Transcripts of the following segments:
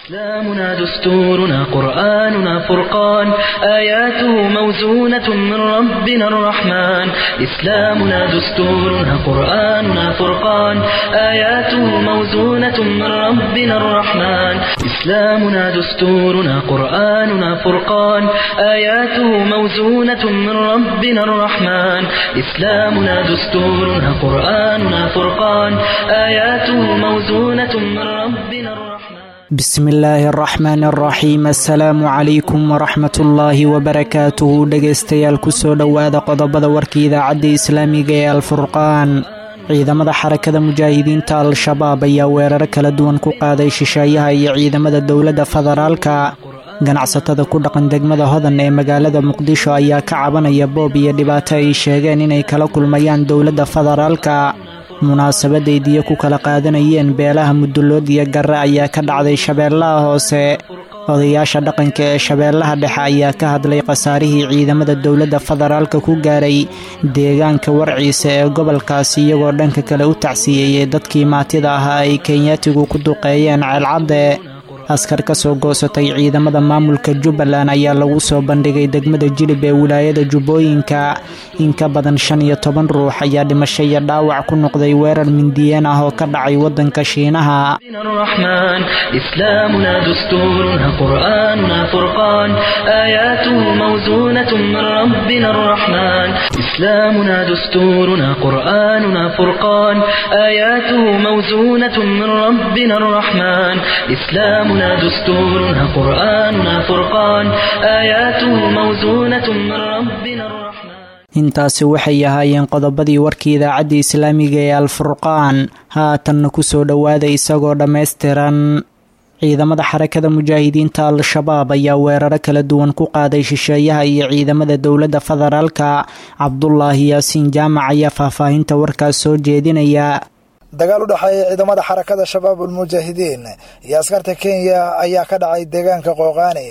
إسلامنا دستورنا قرآننا فرقان آياته موزونة من ربنا الرحمن إسلامنا دستورنا قرآننا فرقان آياته موزونة من ربنا الرحمن إسلامنا دستورنا قرآننا فرقان آياته موزونة من ربنا الرحمن إسلامنا دستورنا قرآننا فرقان آياته موزونة من ربنا الرحمن bismi illaahi araxmaan araxiim assalaamu calaykum waraxmatullaahi wabarakaatuhu dhegaystayaal kusoo dhowaada qodobada warka idaacadda islaamiga ee alfurqaan ciidamada xarakada mujaahidiinta al-shabaab ayaa weeraro kala duwan ku qaaday shisheeyaha iyo ciidamada dowladda federaalka ganacsatada ku dhaqan degmada hodan ee magaalada muqdisho ayaa ka cabanaya boob iyo dhibaato ay sheegeen inay kala kulmayaan dowladda federaalka munaasabadaydiyo ku kala qaadanayeen beelaha mudullood iyo garre ayaa ka dhacday shabeellaha hoose odayaasha dhaqanka ee shabeellaha dhexe ayaa ka hadlay khasaarihii ciidamada dowladda federaalka ku gaaray deegaanka warciisa ee gobolkaasi iyagoo dhanka kale u tacsiyeeyey dadkii maatida ahaa ay kenyaatigu ku duqeeyeen ceelcadde askar ka soo goosatay ciidamada maamulka jubbaland ayaa lagu soo bandhigay degmada jilib ee wilaayada jubbooyinka in ka badan shan iyo toban ruux ayaa dhimasho iyo dhaawac ku noqday weerar mindiyeen ah oo ka dhacay waddanka shiinaha الرحمن إسلامنا دستورنا قرآننا فرقان آياته موزونة من ربنا الرحمن إسلامنا دستورنا قرآننا فرقان آياته موزونة من ربنا الرحمن إسلامنا دستورنا قرآننا فرقان آياته موزونة من ربنا الرحمن intaasi waxay ahaayeen qodobadii warkii idaacadda islaamiga ee alfurqaan haatanna kusoo dhowaada isagoo dhammaystiran ciidamada xarakada mujaahidiinta al-shabaab ayaa weeraro kala duwan ku qaaday shisheeyaha iyo ciidamada dowladda federaalka cabdulaahi yaasiin jaamac ayaa faahfaahinta warkaas soo jeedinaya dagaal u dhexeeya ciidamada xarakada shabaab ulmujaahidiin iyo askarta kenya ayaa ka dhacay deegaanka qooqaani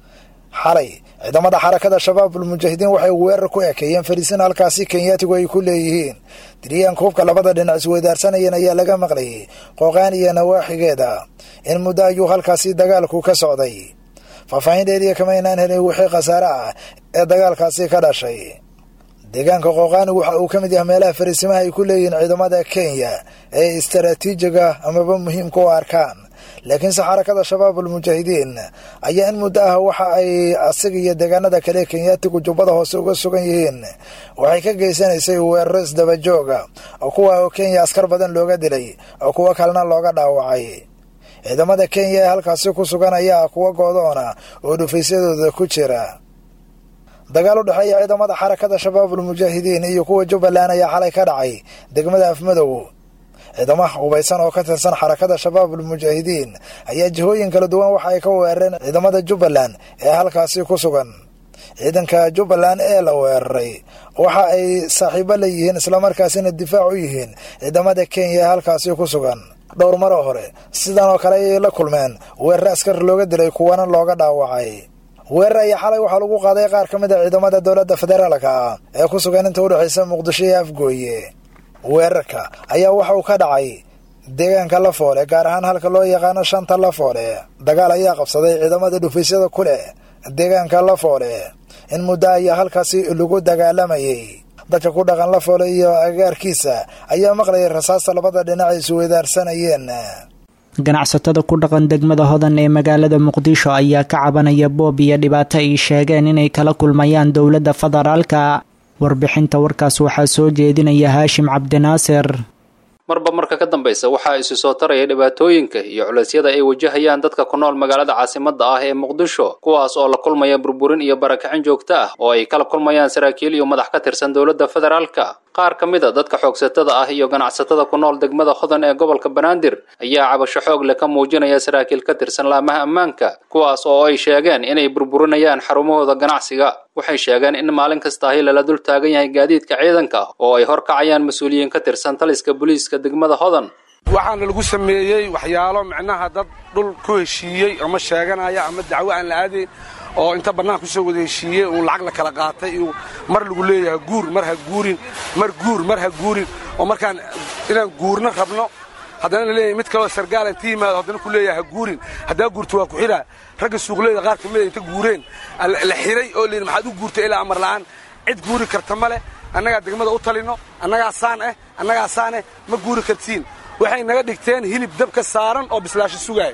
xalay ciidamada xarakada shabaab ulmujaahidiin waxay weerar ku ekeeyeen fariisin halkaasi kenyaatigu ay ku leeyihiin diriyaanka hubka labada dhinac isweydaarsanayeen ayaa laga maqlayay qooqaan iyo nawaaxigeeda in muddo ayuu halkaasi dagaalku ka socday faahfaahin dheeriya kama inaan helin wixii khasaare ah ee dagaalkaasi ka dhashay deegaanka qooqaani waxa uu ka mid yahay meelaha fariisimaha ay ku leeyihiin ciidamada kenya ee istaraatiijiga amaba muhiimka u arkaan laakiinse xarakada shabaab ulmujaahidiin ayaa in muddo ah waxa ay asiga iyo deegaanada kale kenyaatigu jubbada hoose uga sugan yihiin waxay ka geysanaysay weeraro isdabajooga oo kuwa oo kenya askar badan looga dilay oo kuwo kalena looga dhaawacay ciidamada kenya ee halkaasi ku sugan ayaa kuwa goodoona oo dhufaysyadooda ku jira dagaal u dhexeeya ciidamada xarakada shabaab ulmujaahidiin iyo kuwa jubbaland ayaa xalay ka dhacay degmada afmadow ciidamaha hubaysan oo ka tirsan xarakada shabaab ulmujaahidiin ayaa jihooyin kala duwan waxa ay ka weerareen ciidamada jubbaland ee halkaasi ku sugan ciidanka jubbaland ee la weeraray waxa ay saaxiibo la yihiin islamarkaasina difaac u yihiin ciidamada kenya ee halkaasi ku sugan dhowr maro hore sidan oo kale ayay la kulmeen weerare askar looga dilay kuwana looga dhaawacay weerar ayaa xalay waxaa lagu qaaday qaar ka mid a ciidamada dowladda federaalka ah ee ku sugan inta udhexaysa muqdisho iyo afgooye weerarka ayaa waxa uu ka dhacay deegaanka lafoole gaar ahaan halka loo yaqaano shanta lafoole dagaal ayaa qabsaday ciidamada dhufaysyada ku leh deegaanka lafoole in muddo ayaa halkaasi lagu dagaalamayay dadka ku dhaqan lafoole iyo agaarkiisa ayaa maqlayay rasaasta labada dhinac ay isweydaarsanayeen ganacsatada ku dhaqan degmada hodan ee magaalada muqdisho ayaa ka cabanaya boob iyo dhibaato ay sheegeen inay kala kulmayaan dowladda federaalka warbixinta warkaas waxaa soo jeedinaya haashim cabdinaasir marba marka ka dambaysa waxaa isi soo taraya dhibaatooyinka iyo culeysyada ay wajahayaan dadka ku nool magaalada caasimadda ah ee muqdisho kuwaas oo la kulmaya burburin iyo barakicin joogto ah oo ay kala kulmayaan saraakiil iyo madax ka tirsan dowladda federaalka qaar ka mid a dadka xoogsatada ah iyo ganacsatada ku nool degmada hodan ee gobolka banaadir ayaa cabasho xoog leh ka muujinaya saraakiil ka tirsan laamaha ammaanka kuwaas oo ay sheegeen inay burburinayaan xarumahooda ganacsiga waxay sheegeen in maalin kasta ahi lala dul taagan yahay gaadiidka ciidanka oo ay horkacayaan mas-uuliyiin ka tirsan taliska booliiska degmada hodan waxaana lagu sameeyey waxyaalo micnaha dad dhul ku heshiiyey ama sheeganaya ama dacwo aan la aadayn oo inta bannaanka kusoo wada heshiiyey uun lacag la kala qaatay iyo mar lagu leeyahay guur mar ha guurin mar guur mar ha guurin oo markaan inaan guurna rabno haddana la leeyahay mid kaloo sargaal inta yimaado haddana ku leeyahay ha guurin haddaa guurto waa ku xidhaa ragga suuqleyda qaar kamida inta guureen la xiray oo layidhi maxaad u guurtay ilaa amar la'aan cid guuri karta ma leh annagaa degmada u talinno annagaa saan eh annagaa saan eh ma guuri kartiin waxay naga dhigteen hilib dabka saaran oo bislaasho sugaaya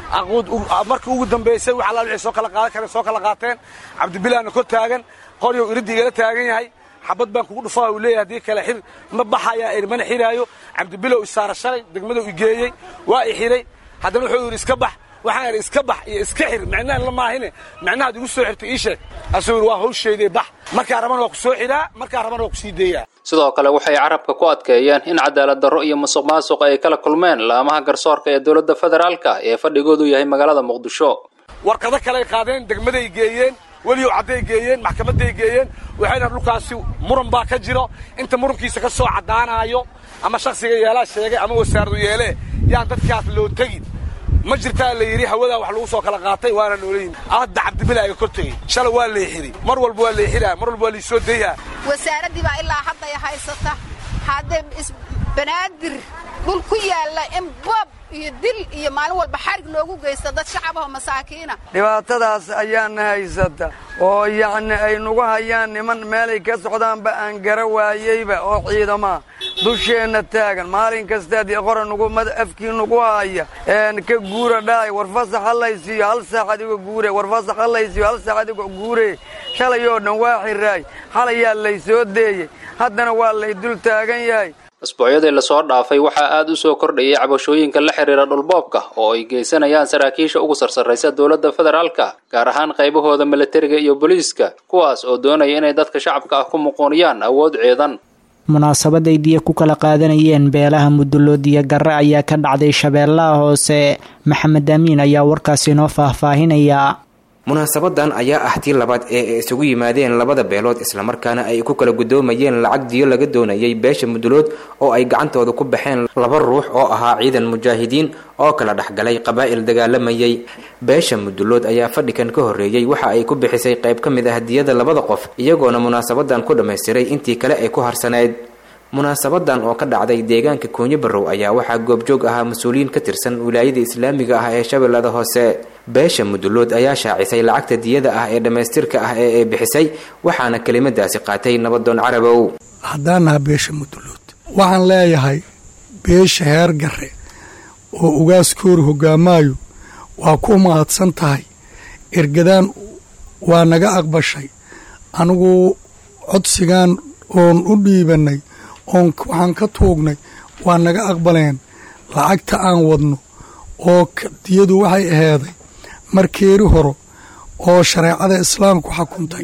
markii ugu dambaysay wax allaal wixii soo kala qaadan kareen soo kala qaateen cabdibilaana kor taagan qoryow iriddi igala taagan yahay xabad baan kugu dhufaa uu leeyahay haddii kale xir ma baxayaa iri mana xiraayo cabdibilow isaara shalay degmadou i geeyey waa i xidhay haddana wuxuu yidhi iska bax waxaan idhi iska bax iyo iska xir micnahan la maahine micnahaad igu soo xirtay ii sheeg asuu yidhi waa hawshaydee bax markaa rabana waa ku soo xidhaa markaa rabana waa ku sii deeyaa sidoo kale waxay carabka ku adkeeyeen in cadaalad darro iyo musuq maasuq ay kala kulmeen laamaha garsoorka ee dowladda federaalka ee fadhigoodu yahay magaalada muqdisho warqado kaley qaadeen degmaday geeyeen weliyow cadday geeyeen maxkamadday geeyeen waxayna dhulkaasi muran baa ka jiro inta murankiisa ka soo caddaanaayo ama shakhsiga yeelaa sheegay ama wasaaradu yeelee yaan dadkaas loo tegin ma jirtaa la yidhi hawadaa wax lagu soo kala qaatay waana noola yimi hadda cabdibilaaga kor tegey shalay waa leexiri mar walba waa leexinaa mar walba waa laisoo dayhaa wasaaraddii baa ilaa hadday haysata haddee banaadir dhul ku yaalla in boob iyo dil iyo maalin walba xarig loogu geysta dad shacabahoo masaakiina dhibaatadaas ayaana haysata oo yacni ay nagu hayaan niman meelay ka socdaanba aan gara waayeyba oo ciidamaa dusheenna taagan maalin kastaad qora nugu afkii nugu haya ka guura dhaay war fasax hallaysiiyo hal saac adigo guure war fasax hallaysiiyo hal saac adigo guure shalay oo dhan waa xiraay xalayaa lay soo deeyey haddana waa lay dul taagan yahay asbuucyadii lasoo dhaafay waxaa aad u soo kordhayay cabashooyinka la xidhiira dhulboobka oo ay geysanayaan saraakiisha ugu sarsarraysa dowladda federaalka gaar ahaan qaybahooda milatariga iyo booliiska kuwaas oo doonaya inay dadka shacabka ah ku muquuniyaan awood ciidan munaasabaday diya ku kala qaadanayeen beelaha mudulood iyo garre ayaa ka dhacday shabeellaha hoose maxamed amiin ayaa warkaasi inoo faahfaahinaya munaasabadan ayaa ah tii labaad ee ay isugu yimaadeen labada beelood islamarkaana ay ku kala gudoomayeen lacag diyo laga doonayay beesha mudulood oo ay gacantooda ku baxeen laba ruux oo ahaa ciidan mujaahidiin oo kala dhexgalay qabaa'il dagaalamayay beesha mudulood ayaa fadhikan ka horreeyey waxa ay ku bixisay qayb ka mid ah diyada labada qof iyagoona munaasabadan ku dhammaystiray intii kale ay ku harsanayd munaasabadan oo ka dhacday deegaanka koonyo barrow ayaa waxaa goobjoog ahaa mas-uuliyiin ka tirsan wilaayada islaamiga ah ee shabeellada hoose beesha mudulood ayaa shaacisay lacagta diyada ah ee dhammaystirka ah ee ay bixisay waxaana kelimadaasi qaatay nabadoon carabow haddaan naha beesha mudulood waxaan leeyahay beesha heer garre oo ugaaskoori hoggaamaayo waa ku mahadsan tahay ergadaan waa naga aqbashay anigu codsigaan oon u dhiibannay oon waxaan ka tuugnay waa naga aqbaleen lacagta aan wadno oo diyadu waxay aheeday markeeri horo oo shareecada islaamku xukuntay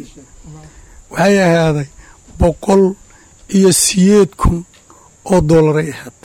waxay ahaaday boqol iyo siyeed kun oo dollaray ahayd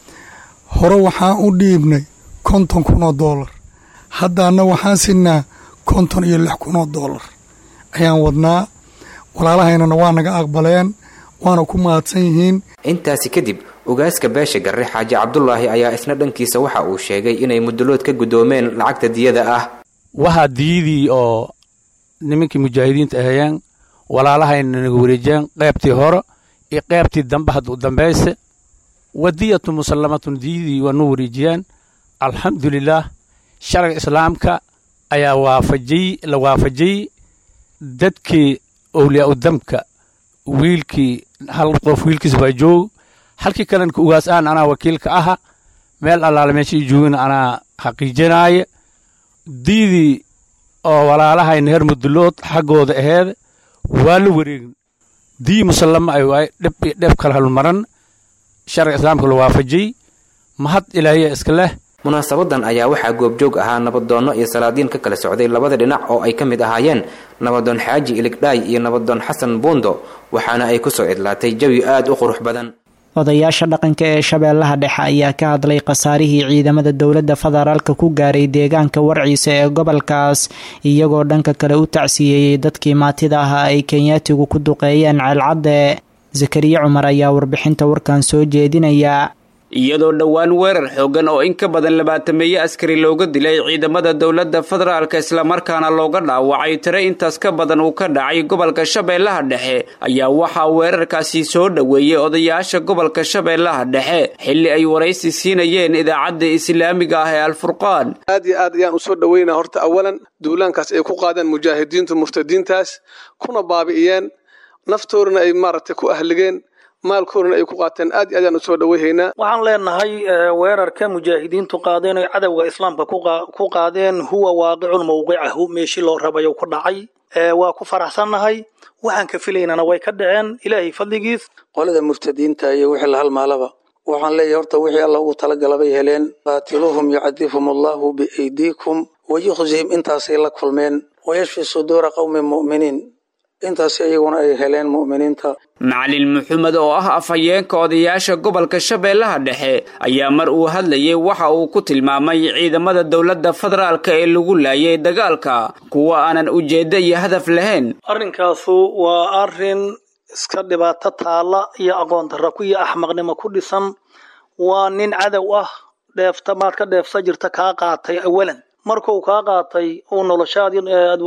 hore waxaan u dhiibnay konton kun oo dollar haddaana waxaan sinaa konton iyo lix kun oo dollar ayaan wadnaa walaalahaynana waa naga aqbaleen waana ku mahadsan yihiin intaasi kadib ogaaska beesha garre xaaji cabdulaahi ayaa isna dhankiisa waxa uu sheegay inay mudulood ka guddoomeen lacagta diyada ah waxaa diyadii oo nimankii mujaahidiinta ahayeen walaalahayna naga wareejiyeen qaybtii hore iyo qaybtii dambe hadda u dambayse wadiyatu musallamatun diyadii waa noo wareejiyeen alxamdulilaah sharciga islaamka ayaa waafajiyey la waafajiyey dadkii owliyaa udamka wiilkii hal qof wiilkiis baa joog halkii kalenka ugaas aan anaa wakiilka aha meel allaale meeshii joogina anaa xaqiijinaaya diidii oo walaalahayna heer mudulood xaggooda aheed waa la wareegin dii musallama ay waay dhib iyo dheeb kala halmaran sharciga islaamka la waafajiyey mahad ilaahiya iska leh munaasabadan ayaa waxaa goobjoog ahaa nabadoonno iyo salaadiin ka kala socday labada dhinac oo ay ka mid ahaayeen nabadoon xaaji iligdhaay iyo nabadoon xasan buundo waxaana ay ku soo idlaatay jawi aad u qurux badan odayaasha dhaqanka ee shabeellaha dhexe ayaa ka hadlay khasaarihii ciidamada dowladda federaalka ku gaaray deegaanka warciisa ee gobolkaas iyagoo dhanka kale u tacsiyeeyey dadkii maatida ahaa ay kenyaatigu ku duqeeyeen ceelcadde zakariya cumar ayaa warbixinta warkan soo jeedinaya iyadoo dhowaan weerar xoogan oo in ka badan labaatameeye askari looga dilay ciidamada dowladda federaalk islamarkaana looga dhaawacay tire intaas ka badan uu ka dhacay gobolka shabeellaha dhexe ayaa waxaa weerarkaasi soo dhoweeyey odayaasha gobolka shabeellaha dhexe xilli ay waraysi siinayeen idaacadda islaamiga ah ee alfurqaan aad iyo aad ayaan usoo dhoweynaa horta awalan duulaankaas ay ku qaadeen mujaahidiintu murtadiintaas kuna baabi'iyeen naftoodana ay maaragtay ku ahligeen maalkoodana ay ku qaateen aad iyo aad ayaan usoo dhoweyhaynaa waxaan leenahay weerarka mujaahidiintu qaadeen oy cadowga islaamka ku qaadeen huwa waaqicun mawqicahu meeshii loo rabayo ku dhacay waa ku faraxsannahay waxaan ka filaynana way ka dhaceen ilaahay fadligiis qolada murtadiinta iyo wixii la halmaalaba waxaan leeyahay horta wixii alla ugu talagalabay heleen qaatiluuhum yucadibhum allahu biaydiikum wayukhzihim intaasay la kulmeen wayashfi suduura qowmin mu'miniin intaas iyaguna ay heleen mu'miniinta macalin maxamed oo ah afhayeenka odayaasha gobolka shabeellaha dhexe ayaa mar uu hadlayay waxa uu ku tilmaamay ciidamada dowladda federaalka ee lagu laayay dagaalka kuwa aanan ujeeddo iyo hadaf lahayn arrinkaasu waa arrin iska dhibaato taalla iyo aqoon darra ku iyo axmaqnimo ku dhisan waa nin cadow ah dheefta maad ka dheefsa jirta kaa qaatay awalan markuu kaa qaatay uu noloshaadii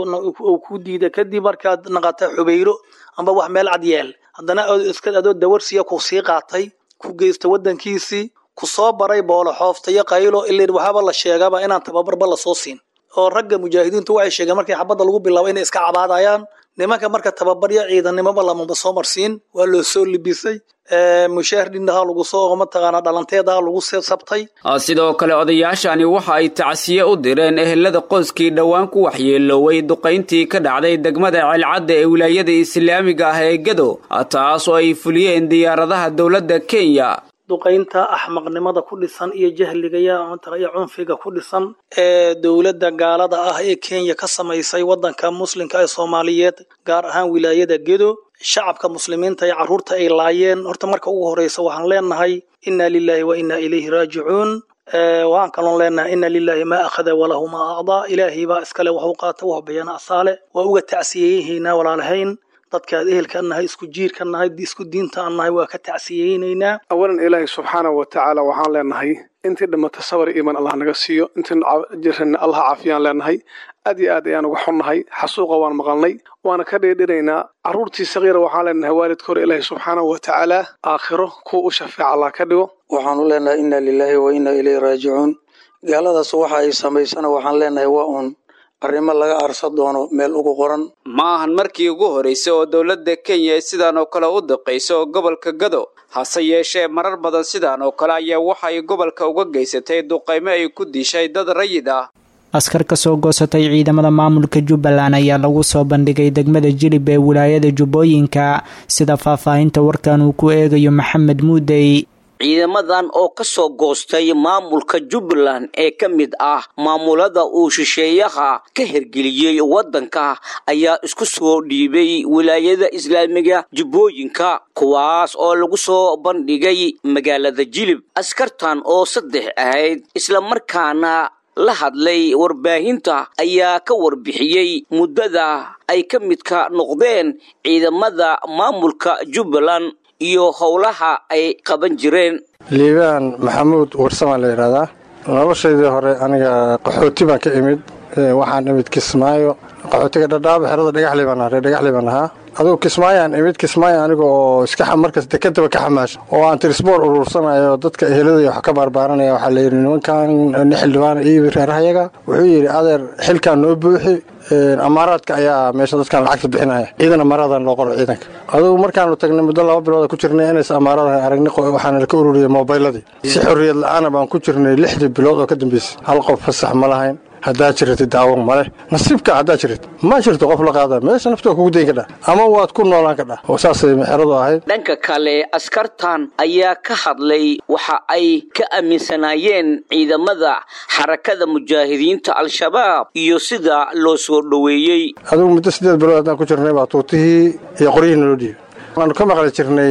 uu ku diiday kadib markaad naqatay xubayro amba wax meel cad yeel haddana iska adoo dawarsiya ku sii qaatay ku geysta waddankiisii ku soo baray boolo xoofta iyo qaylo ilin waxaaba la sheegaba inaan tababarba lasoo siin oo ragga mujaahidiintu waxay sheegeen markii xabadda lagu bilaabo inay iska cabaadayaan nimanka marka tababaryo ciidanimoba lamaba soo marsiin waa loo soo libisay mushaahar dhinaha lagu soo mataqaana dhalanteedaha lagu sabtay sidoo kale odayaashani waxa ay tacsiye u direen ehelada qoyskii dhowaan ku waxyeelooway duqayntii ka dhacday degmada ceelcadda ee wilaayada islaamiga ah ee gado taas oo ay fuliyeen diyaaradaha dowladda kenya duqaynta axmaqnimada ku dhisan iyo jahliga iyo cunfiga ku dhisan ee dowladda gaalada ah ee kenya ka samaysay waddanka muslimka ee soomaaliyeed gaar ahaan wilaayada gedo shacabka muslimiinta iyo carruurta ay laayeen horta marka ugu horreysa waxaan leenahay inna lilaahi wa inna ilayhi raajicuun waxaan kaloon leenahay inna lilaahi maa akhada walahu maa acdaa ilaahay baa iskale wax u qaata wax bayana asaale waa uga tacsiyeyahaynaa walaalahayn dadkaad ehelka nahay isku jiirka nahay isku diinta aan nahay waa ka tacsiyeynaynaa awalan ilaahay subxaanahu wa tacaala waxaan leenahay intii dhimata sabar iiman allah naga siiyo intii jirana allah caafiyaan leenahay aad iyo aad ayaan uga xunnahay xasuuqa waan maqalnay waana ka dheedhinaynaa carruurtii sakiira waxaan leenahay waalidka hore ilaahay subxaanahu wa tacaala aakhiro kuwa u shafeeca allah ka dhigo waxaanu leenahay inna lilaahi wa inna ilayhi raajicuun gaaladaas waxa ay samaysana waxaan leenahay waa uun arrimo laga aarsa doono meel ugu qoran ma ahan markii ugu horraysay oo dowladda kenya ay sidaan oo kale u daqayso gobolka gado hase yeeshee marar badan sidaan oo kale ayaa waxa ay gobolka uga geysatay duqaymo ay ku dishay dad rayid ah askar ka soo goosatay ciidamada maamulka jubbaland ayaa lagu soo bandhigay degmada jilib ee wilaayada jubbooyinka sida faahfaahinta warkan uu ku eegayo maxamed muudey ciidamadan oo ka soo goostay maamulka jubbaland ee ka mid ah maamulada uu shisheeyaha ka hergeliyey waddanka ayaa isku soo dhiibay wilaayada islaamiga jubbooyinka kuwaas oo lagu soo bandhigay magaalada jilib askartan oo saddex ahayd islamarkaana la hadlay warbaahinta ayaa ka warbixiyey muddada ay ka midka noqdeen ciidamada maamulka jubbaland iyo howlaha ay qaban jireen liibaan maxamuud warsamaan la yidhahdaa noloshaydii hore aniga qaxooti baan ka imid waxaan imid kismaayo qaxootiga dhadhaaba xerada dhagaxley baan ahaa dhagaxley baan ahaa adugu kismaayaan imid kismaayo aniga oo iska markas dekadaba ka xamaasha oo aan tirisboor uruursanayo dadka eheladaya wax ka baarbaaranaya waxaa layidhi nimankan nin xildhibaan iibi reerahayaga wuxuu yidhi adeer xilkaan noo buuxi amaaraadka ayaa meesha dadkan lacagta bixinaya ciidan amaaradan loo qoro ciidanka adugu markaanu tagnay muddo laba bilooda ku jirnay inays amaaradan aragnay waxaana ka ururiyay mobayladii si xorriyad la-aana baan ku jirnay lixdii bilood oo ka dambeysay hal qof fasax ma lahayn haddaad jirati daawo male nasiibka haddaad jirat ma jirto qof la qaada meesha nafta kugu dayn kadhah ama waad ku noolaan kadhah oo saasay mexeradu ahayd dhanka kale askartan ayaa ka hadlay waxa ay ka aaminsanaayeen ciidamada xarakada mujaahidiinta al-shabaab iyo sida loo soo dhoweeyey adigu muddo siddeed bilood haddaan ku jirnay baa tuutihii iyo qoryihii naloo dhiibay waanu ka maqli jirnay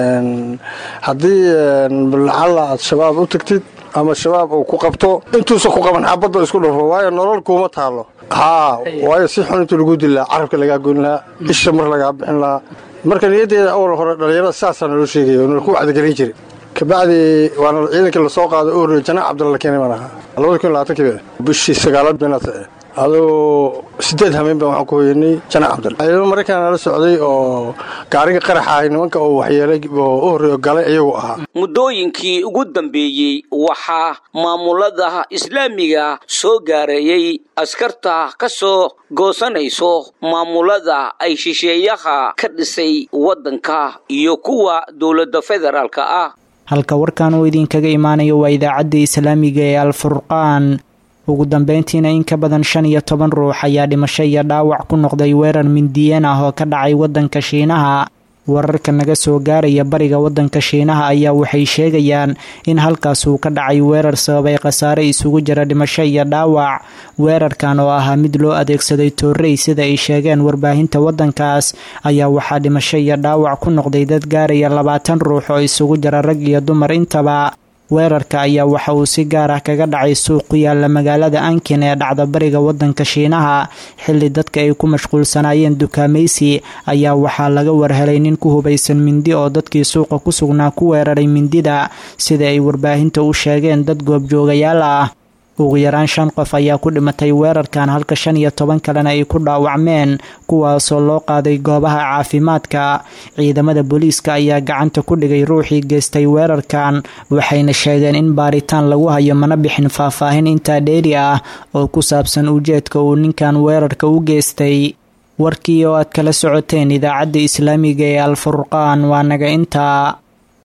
haddii lacalla aad shabaab u tagtid ama shabaab uu ku qabto intuusan ku qaban xabadda isku dhufo waayo nolol kuuma taalo haa waayo si xun intuu lagu dili lahaa carabka lagaa goyn lahaa isha mar lagaa bixin lahaa marka niyaddeeda awal hore dhallinyarada saasaa naloo sheegaya oo nala ku wacdigelin jiray kabacdi waana ciidankii lasoo qaaday u horreeyey janaac cabdulla la keenay baan ahaa labada kun iyo labaatankiiba bishii sagaalaad beenaata adoo sideed hameen baan waxaan ku hoyanay janaac cabdal ciidamo maraykan la socday oo gaariga qaraxa ahay nimanka oo waxyeelay oo u horreeyo galay iyagu ahaa muddooyinkii ugu dambeeyey waxaa maamulada islaamiga soo gaareeyey askarta ka soo goosanayso maamulada ay shisheeyaha ka dhisay waddanka iyo kuwa dowladda federaalka ah halka warkan uu idinkaga imaanayo waa idaacadda islaamiga ee alfurqaan ugu dambeyntiina in ka badan shan iyo toban ruux ayaa dhimasho iyo dhaawac ku noqday weerar mindiyeen ah oo ka dhacay waddanka shiinaha wararka naga soo gaaraya bariga waddanka shiinaha ayaa waxay sheegayaan in halkaas uu ka dhacay weerar sababay khasaare isugu jira dhimasho iyo dhaawac weerarkan oo ahaa mid loo adeegsaday toorrey sida ay sheegeen warbaahinta waddankaas ayaa waxaa dhimasho iyo dhaawac ku noqday dad gaaraya labaatan ruux oo isugu jira rag iyo dumar intaba weerarka ayaa waxa uu si gaar ah kaga dhacay suuq ku yaala magaalada ankin ee dhacda bariga waddanka shiinaha xilli dadka ay ku mashquulsanaayeen dukaamaysi ayaa waxaa laga warhelay nin ku hubaysan mindi oo dadkii suuqa ku sugnaa ku weeraray mindida sida ay warbaahinta u sheegeen dad goobjoogayaal ah ugu yaraan shan qof ayaa ku dhimatay weerarkan halka shan iyo toban kalena ay ku dhaawacmeen kuwaasoo loo qaaday goobaha caafimaadka ciidamada booliiska ayaa gacanta ku dhigay ruuxii geystay weerarkan waxayna sheegeen in baaritaan lagu hayo mana bixin faahfaahin intaa dheeri ah oo ku saabsan ujeedka uu ninkan weerarka u geystay warkii oo aad kala socoteen idaacadda islaamiga ee alfurqaan waa naga intaa